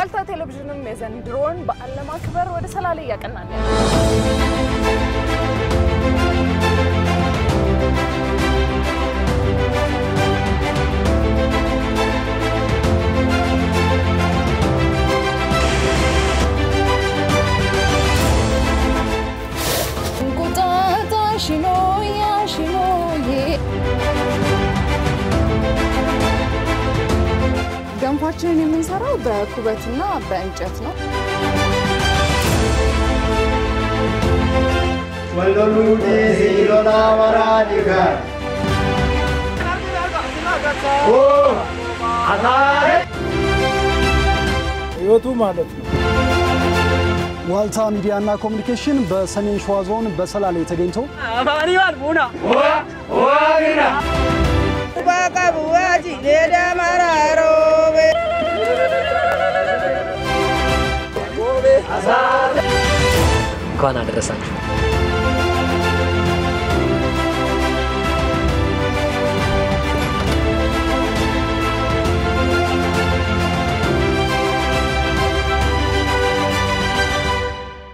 ዋልታ ቴሌቪዥንም የዘንድሮን በዓል ለማክበር ወደ ሰላሌ እያቀናል ያለ እንቁጣጣሽ ኖያ ሽኖዬ ገንፋችንን የምንሰራው በኩበትና በእንጨት ነው። ወሎሉዲ ሲሎና ወራዲከ ኦ አታሬ ህይወቱ ማለት ነው። ዋልታ ሚዲያና ኮሚኒኬሽን በሰሜን ሸዋ ዞን በሰላሌ ተገኝቶ ዋግና እንኳን አደረሳችሁ።